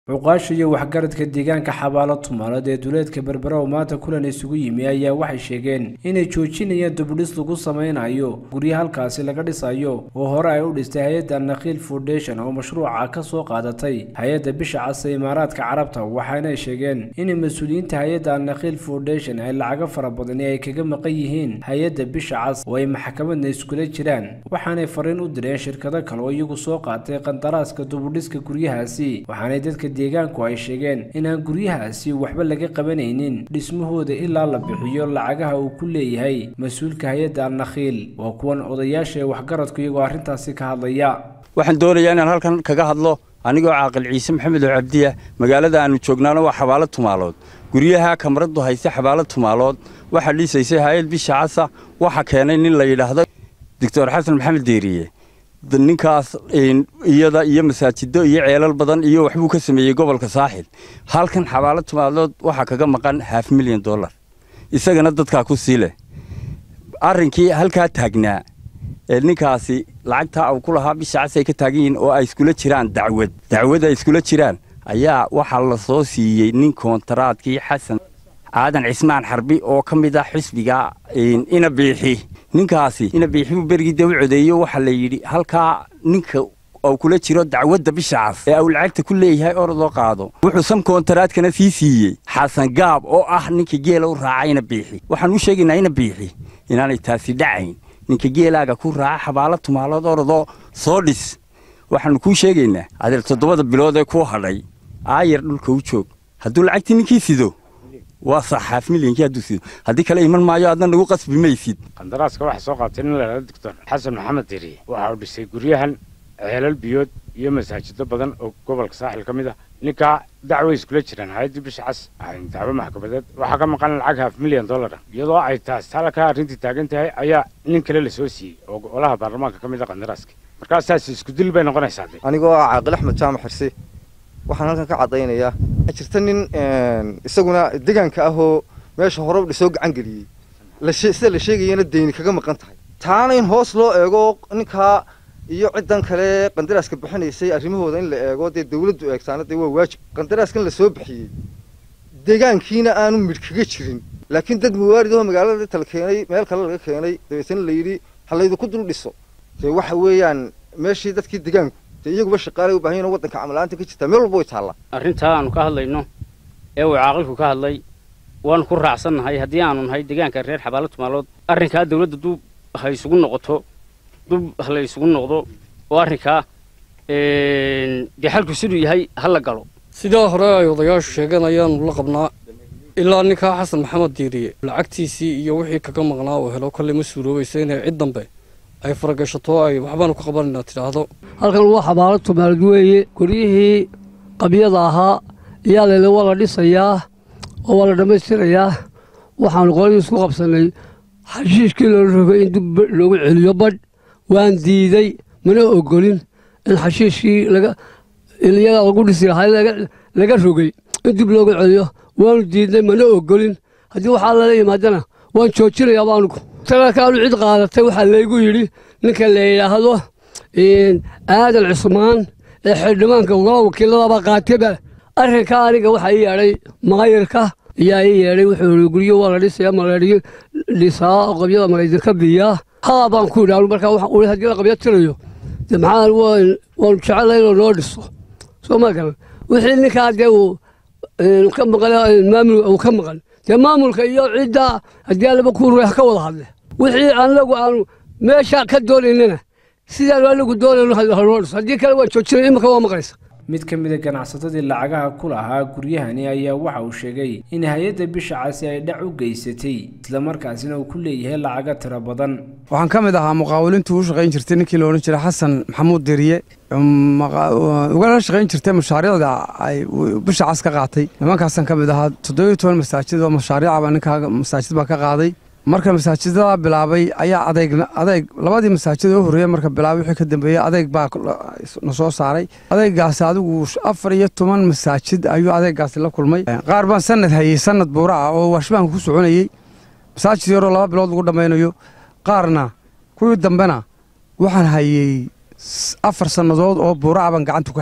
cuqaasha iyo waxgaradka deegaanka xabaalo tumaalood ee duleedka berbera oo maanta kulan isugu yimi ayaa waxay sheegeen inay joojinayaan dubudhis lagu samaynayo guryo halkaasi laga dhisayo oo hore ay u dhistay hay-adda nakiil foundation oo mashruuca ka soo qaadatay hay-adda bisha cas ee imaaraadka carabta waxaanay sheegeen in mas-uuliyiinta hay-adda nakiil foundation ay lacago fara badani ay kaga maqan yihiin hay-adda bisha cas oo ay maxkamadna iskula jiraan waxaanay fariin u direen shirkado kale oo iyagu soo qaatay qandaraaska dubudhiska guryahaasi waxaanay dadka deegaanku ay sheegeen inaan guryahaasi waxba laga qabanaynin dhismahooda ilaa la bixiyo lacagaha uu ku leeyahay mas-uulka hay-adda alnakhiil waa kuwan odayaasha ee waxgaradku iyagoo arrintaasi ka hadlaya waxaan doonayaa inaan halkan kaga hadlo anigoo caaqil ciise maxamed oo cabdiya magaalada aannu joognaana waa xabaalo tumaalood guryaha kamaradu hayse xabaalo tumaalood waxaa dhiisaysay hay-ad bisha casa waxa keenay nin la yidhaahdo doctor xasan maxamed deeriye ninkaas iyada iyo masaajido iyo ceelal badan iyo waxbuu ka sameeyey gobolka saaxil halkan xabaalo tumaalood waxaa kaga maqan half milyan dollar isagana dadkaa ku sii leh arrinkii halkaa taagnaa ee ninkaasi lacagtaa uu ku lahaa bisha cas ay ka taagan yihiin oo ay iskula jiraan dacwad dacwad ay iskula jiraan ayaa waxaa la soo siiyey nin koontaraadkii xasan aadan cismaan xarbi oo ka mid ah xisbiga ina biixi ninkaasi ina biixibuu berigii dee u codeeyo waxaa la yidhi halkaa ninka uu kula jiro dacwadda bisha cas ee uu lacagta ku leeyahay orodoo qaado wuxuu sam koontaraadkana sii siiyey xasan gaab oo ah ninka geela u raaca ina biixi waxaan u sheegaynaa ina biixi inaanay taasi dhacayn ninka geelaaga ku raaca xabaalo tumaalood orodoo soo dhis waxaannu kuu sheegaynaa adeer toddobada bilood ee kuu hadhay aayar dhulka u joog hadduu lacagtii ninkii sido waa sax haaf milyankii hadduu sido haddii kale iman maayo adna nagu qasbi maysid qandaraaska waxaa soo qaatay nin ladhahdo doctor xasan maxamed deriye waxa uu dhisay guryahan ceelal biyood iyo masaajido badan oo gobolka saaxil ka mid ah ninkaa dacway iskula jiraan hay-addii bisha cas dacwo maxkamadeed waxaa ka maqan lacag haaf milyan dollar ah iyadoo ay taas halkaa arrintii taagan tahay ayaa nin kale lasoo siiyey oo golaha baarlamaanka ka mid a qandaraaska markaas saas isku dil bay noqonaysaa de anigoo ah caaqil axmed jaamac xirse waxaan halkan ka caddaynayaa jirta nin isaguna deegaanka ahoo meesha hore dhisoo gacan geliyey sida la sheegayana deyni kaga maqan tahay taana in hoos loo eego ninkaa iyo ciddan kale qandaraaska bixinaysay arrimahooda in la eego dee dawladdu eegtaana dee waa waajib qandaraaskan la soo bixiyey deegaankiina aanu midh kaga jirin laakiin dad muwaarid oo magaalada tala keenay meel kale laga keenay dabeetana la yidhi ha laydinku dul dhiso dee waxa weeyaan meeshii dadkii deegaanku dee iyaguba shaqaalay u baahan yihin waddanka camalaanta ka jirtaa meel walba way taallaa arrintaa aanu ka hadlayno ee uu caaqilku ka hadlay waanu ku raacsannahay haddii aanu nahay deegaanka reer xabaalo tumaalood arrinkaa dawladda dub ha isugu noqoto dub ha la isugu noqdo oo arrinkaa dee xalku siduu yahay ha la galo sidaa hore ay odayaashu sheegeen ayaanu la qabnaa ilaa ninkaa xasan maxamed diiriye lacagtiisii iyo wixii kaga maqnaa uu helo kolley ma suuroobaysa inay cid dambe ay faragashato ay waxbaanu ka qabanaynaa tidhaahdo halkan waa xabaalo tumaalood weeye guryihii qabyada ahaa iyaa lele waa la dhisayaa oo waa la dhammaystirayaa waxaanu qoladii isku qabsannay xashiishkii loola rogay in dib loogu celiyo badh waan diiday mana ogolin in xashiishkii iyaga lagu dhisi lahaa laga rogay in dib loogu celiyo waanu diidnay mana ogolin haddii waxaa lala yimaadana waan joojinayaaba anugu talakaanu cid qaadatay waxaa laygu yidhi ninka la yidhaahdo aadan cusmaan ee xildhibaanka golaha wakiiladaba qaateba arrinkaa aniga waxaa ii yeedhay maayirka ayaa ii yeedhay wuxuu yidhi guryo waa la dhisaya malaadhiyo dhisaa oo qabyada malaydinka biyaa haa baan ku yidhi anu markaa waxaan ui haddii la qabya tirayo de maxaa waanu jecellay inuu noo dhiso soo ma garan wixii ninkaa dee uu ka maqan maamul uu ka maqan dee maamulka iyo cidda haddii alaba ku ruux ka wada hadle wixii anagu aanu meesha ka doonaynana sidaanu anagu doonayno hanoo dhiso haddii kale waan joojinay imika waa maqlaysa mid ka mid a ganacsatadii lacagaha ku lahaa guryahani ayaa waxa uu sheegay in hay-adda bisha casi ay dhac u geysatay islamarkaasina uu ku leeyahay lacaga tiro badan waxaan ka mid ahaa muqaawilintuu u shaqayn jirtay ninkii la odhan jiray xasan maxamuud deriye ugala shaqayn jirtay mashaariicda ay bisha cas ka qaatay nimankaasaan ka mid ahaa toddobiyo toban masaajid oo mashaariicaba ninkaa masaajid baa ka qaaday marka masaajidada bilaabay ayaa adeeg adeeg labadii masaajid oo horreeyey marka bilaabay wixii ka dambeeyey adeeg baa na soo saaray adeegaasi adigu afar iyo toban masaajid ayuu adeegaasi la kulmay qaar baan sanad hayey sanad buura ah oo waashbaanka ku soconayey masaajid yaroo laba bilood lagu dhammaynayo qaarna kuwii dambena waxaan hayey afar sannadood oo buura ah baan gacanta ku hayey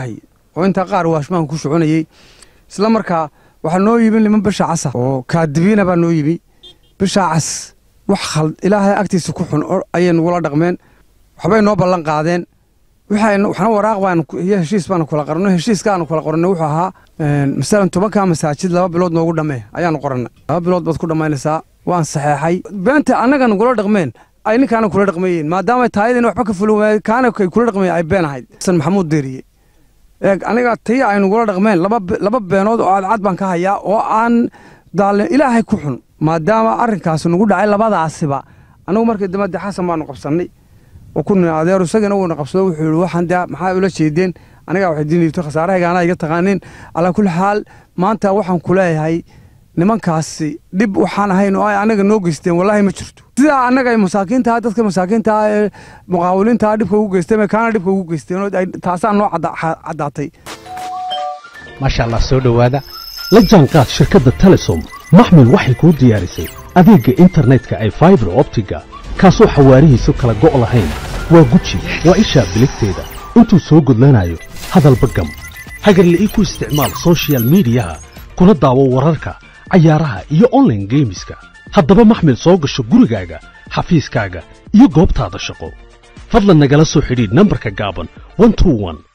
oo intaa qaar waashmaanka ku soconayey isla markaa waxaa noo yimi niman bisha casa oo kaadibiina baa noo yimi bisha cas wax khald ilaahay agtiisa ku xun ayay nagula dhaqmeen waxbay noo ballan qaadeen waxna waraaq baan iyo heshiis baanu kula qorno heshiiskaanu kula qorno wuxuu ahaa masalan tobankaa masaajid laba bilood noogu dhammee ayaanu qorannay laba bilood baad ku dhammaynaysaa waan saxeexay beenta annaga nagula dhaqmeen ay ninkaana kula dhaqmayeen maadaama taayadiina waxba ka fulin waayeen kaana kay kula dhaqmayeen ay been ahayd xasan maxamuud deeriye eeg aniga tii ay nagula dhaqmeen laba laba beenood oo cadcad baan ka hayaa oo aan daalin ilaahay ku xun maadaama arrinkaasi nagu dhacay labadaasiba anagu markii dambe dee xasan baanu qabsannay oo ku nin adeer isagana wuuna qabsado wuxuu yihi waxaan dee maxaa ula jeedeen anigaa waxay diinayto khasaarahaygaana iga taqaaniin calaa kulli xaal maanta waxaan ku leeyahay nimankaasi dhib waxaan ahayn oo ay anaga noo geysteen wallaahi ma jirto sidaa annaga ay masaakiintaha dadka masaakiintaha ee muqaawiliintaha dhibka ugu geysteen kaana dhibka ugu geysteen oo taasaa noo caddaatay maasha allah soo dhowaada la jaanqaad shirkadda telesom maxmil waxay kuu diyaarisay adeegga internetka ay faibar optiga kaasoo xawaarihiisu kala go' lahayn waa guji waa ishaa biligteeda intuu soo gudlanayo hadalba gam hagarla'ii ku isticmaal sochial midiyaha kuna daawo wararka cayaaraha iyo onlaine geemiska haddaba maxmil soo gasho gurigaaga xafiiskaaga iyo goobtaada shaqo fadlan nagala soo xidhiidh nambarka gaaban